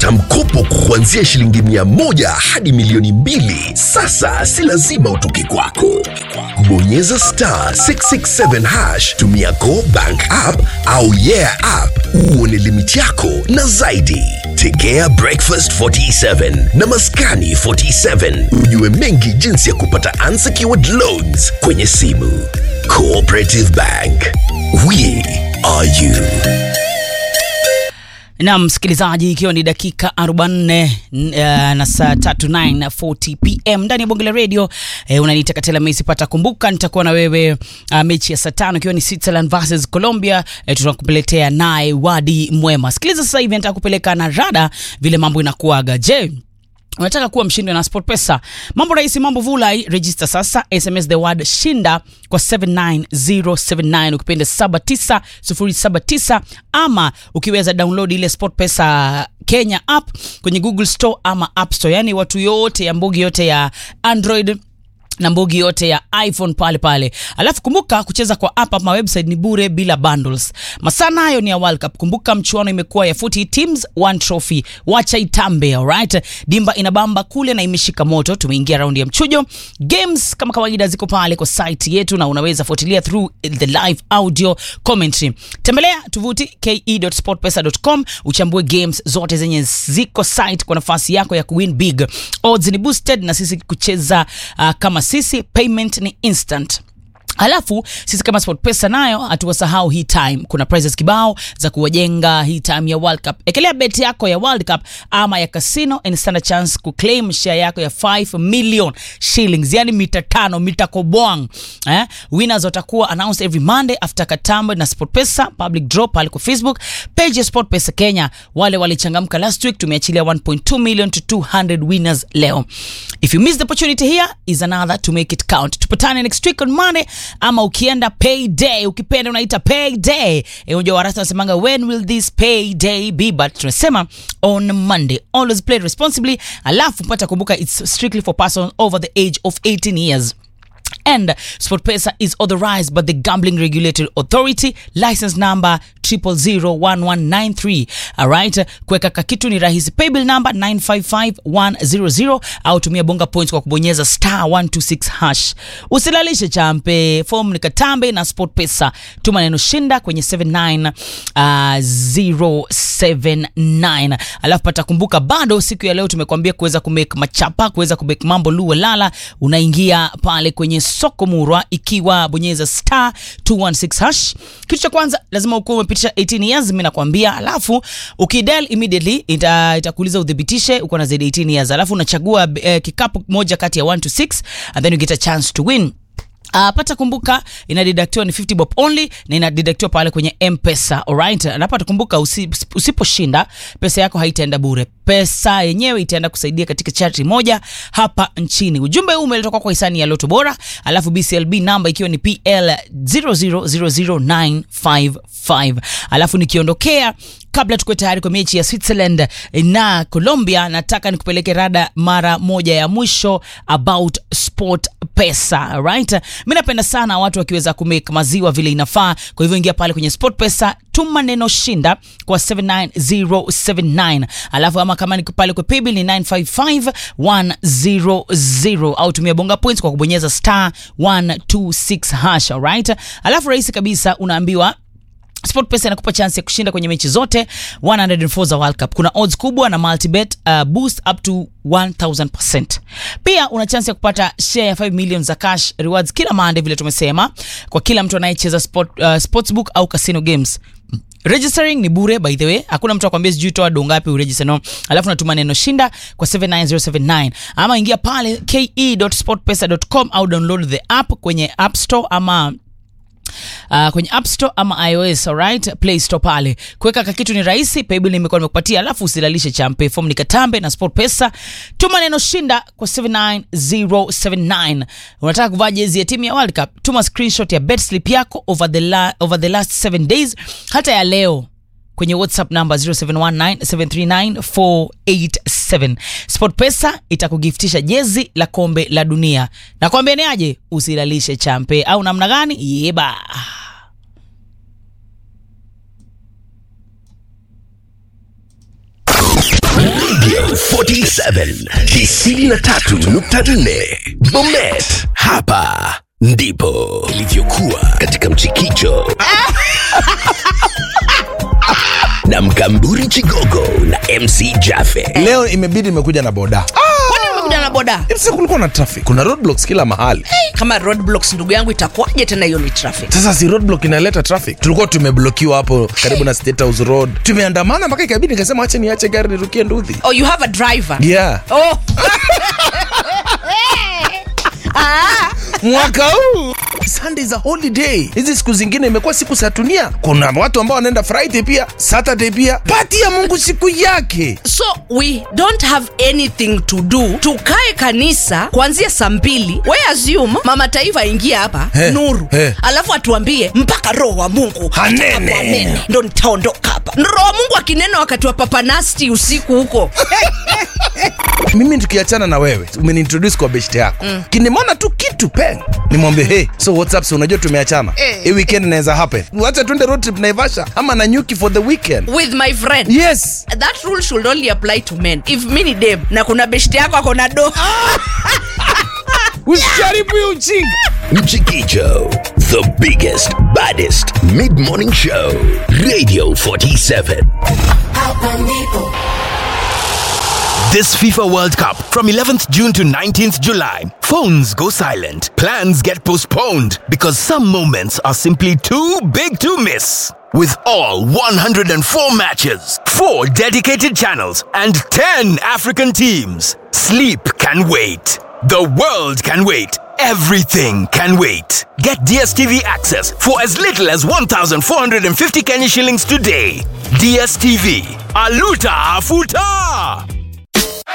kupata mkopo kuanzia shilingi mia moja hadi milioni mbili. Sasa si lazima utoke kwako. Bonyeza star 667 hash, tumia Go Bank app au Yeah app uone limiti yako na zaidi. Tegea Breakfast 47 na Maskani 47 ujue mengi jinsi ya kupata unsecured loans kwenye simu. Cooperative Bank, we are you. na msikilizaji, ikiwa ni dakika 44 uh, na saa tatu 9:40 pm ndani ya bonge la radio eh, unaniita Katela Messi pata. Kumbuka nitakuwa na wewe uh, mechi ya saa tano ikiwa ni Switzerland versus Colombia eh, tunakuletea naye Wadi Mwema. Sikiliza sasa hivi nataka kupeleka na rada vile mambo inakuaga. Je, unataka kuwa mshindi na SportPesa? Mambo rahisi, mambo vulai. Register sasa, SMS the word shinda kwa 79079 ukipenda 79079 ama ukiweza download ile SportPesa Kenya app kwenye Google Store ama App Store, yani watu yote ya mbugi yote ya Android na mbugi yote ya iphone pale pale alafu kumbuka kucheza kwa app ama website ni bure bila bundles masaa nayo ni ya world cup kumbuka mchuano imekuwa ya 40 teams one trophy wacha itambe alright dimba inabamba kule na imeshika moto tumeingia raundi ya mchujo games kama kawaida ziko pale kwa site yetu na unaweza fuatilia through the live audio commentary tembelea tovuti ke.sportpesa.com uchambue games zote zenye ziko site kwa nafasi yako ya kuwin big odds ni boosted na sisi kucheza uh, kama sisi payment ni instant Alafu sisi kama SportPesa nayo hatuwasahau hii time. Kuna prizes kibao za kuwajenga hii time ya World Cup. Ekelea bet yako ya World Cup ama ya casino and stand a chance kuclaim share yako ya 5 million shillings, yani mita tano, mita kobwang. Eh? Winners watakuwa announced every Monday after Katambo na SportPesa public draw pale kwa Facebook page ya SportPesa Kenya. Wale walichangamka last week tumeachilia 1.2 million to 200 winners leo. If you miss the opportunity here is another to make it count. Tupatane next week on Monday ama ukienda payday ukipenda unaita payday e, unajua warasa wanasemanga when will this payday be but tunasema on monday always play responsibly alafu pata kumbuka it's strictly for persons over the age of 18 years and sportpesa is authorized by the gambling regulatory authority license number 0001193 alright kuweka kakitu ni rahisi paybill number 955100 au tumia bonga points kwa kubonyeza star 126 hash usilalishe champe form ni katambe na sportpesa tuma neno shinda kwenye 79079 alafu pata kumbuka bado siku ya leo tumekwambia kuweza kumake machapa kuweza kumake mambo luwe lala unaingia pale kwenye soko murwa ikiwa bonyeza star 216 hash kitu cha kwanza lazima ukuwa umepitisha 18 years mi nakwambia alafu ukidel immediately ita- itakuuliza uthibitishe uko na zaidi 18 years alafu unachagua eh, kikapu moja kati ya 1 to 6 and then you get a chance to win Uh, pata kumbuka inadidaktiwa ni 50 bob only na inadidaktiwa pale kwenye mpesa alright napata kumbuka usi, usiposhinda pesa yako haitaenda bure pesa yenyewe itaenda kusaidia katika charity moja hapa nchini ujumbe huu umeletwa kwa hisani ya loto bora alafu bclb namba ikiwa ni pl 0000955 alafu nikiondokea kabla tukuwe tayari kwa mechi ya switzerland na colombia nataka nikupeleke rada mara moja ya mwisho about sport pesa right mi napenda sana watu wakiweza kumake maziwa vile inafaa kwa hivyo ingia pale kwenye sport pesa tuma neno shinda kwa 79079 alafu ama kama ni pale kwa paybill ni 955100 au tumia bonga points kwa kubonyeza star 126 hash alright alafu rahisi kabisa unaambiwa sportpesa inakupa chance ya kushinda kwenye mechi zote 104 za world cup kuna odds kubwa na multibet uh, boost up to 1000 pia una chance ya kupata share ya 5 million za cash rewards kila mande vile tumesema kwa kila mtu anayecheza sport, uh, sportsbook au casino games registering ni bure by the way hakuna mtu akwambia sijui toa do ngapi uregister no alafu natuma neno shinda kwa 79079 ama ingia pale ke.sportpesa.com au download the app kwenye app store ama Uh, kwenye app store ama ios alright play store pale kuweka kakitu ni rahisi paybill nimekuwa nimekupatia alafu usilalishe champe form ni katambe na sport pesa tuma neno shinda kwa 79079 unataka kuvaa jezi ya timu ya world cup tuma screenshot ya bet slip yako over the, la, over the last 7 days hata ya leo kwenye whatsapp namba 0719739487 sportpesa itakugiftisha jezi la kombe la dunia na kwambia ni aje usilalishe champe au namna gani yeba Radio 47 93.4 Bomet, hapa ndipo ilivyokuwa katika mchikicho na mkamburi Chigogo na MC Jaffe. leo imebidi imekuja na boda kwani umekuja na boda Sasa kulikuwa na traffic kuna roadblocks kila mahali kama roadblocks ndugu yangu itakuwaje tena hiyo ni traffic sasa si roadblock inaleta traffic tulikuwa tumeblokiwa hapo karibu na state house road tumeandamana mpaka ikabidi nikasema ache niache gari nirukie nduthi oh you have a driver yeah oh mwaka huu sunday za holiday hizi siku zingine imekuwa siku za dunia kuna watu ambao wanaenda friday pia saturday pia pati ya mungu siku yake so we don't have anything to do tukae kanisa kuanzia saa mbili we assume mama taifa aingie hapa He, nuru he. alafu atuambie mpaka roho wa mungu Hanene. atakapoanene, ndo nitaondoka hapa roho wa mungu akinena wakati wa papanasti usiku huko mimi tukiachana na wewe umeniintroduce kwa beshte yako mm. kinimona tu kitu peng nimwambie hey so what's up so unajua tumeachana Eh. hii weekend inaweza happen wacha tuende road trip naivasha ama na nyuki for the weekend with my friend yes that rule should only apply to men if mi ni dem na kuna beshte yako ako na do usijaribu hiyo ujinga Mchikicho, the biggest, baddest mid-morning show. Radio 47. This FIFA World Cup from 11th June to 19th July. Phones go silent. Plans get postponed because some moments are simply too big to miss. With all 104 matches, 4 dedicated channels, and 10 African teams, sleep can wait. The world can wait. Everything can wait. Get DSTV access for as little as 1,450 Kenya shillings today. DSTV. Aluta Afuta!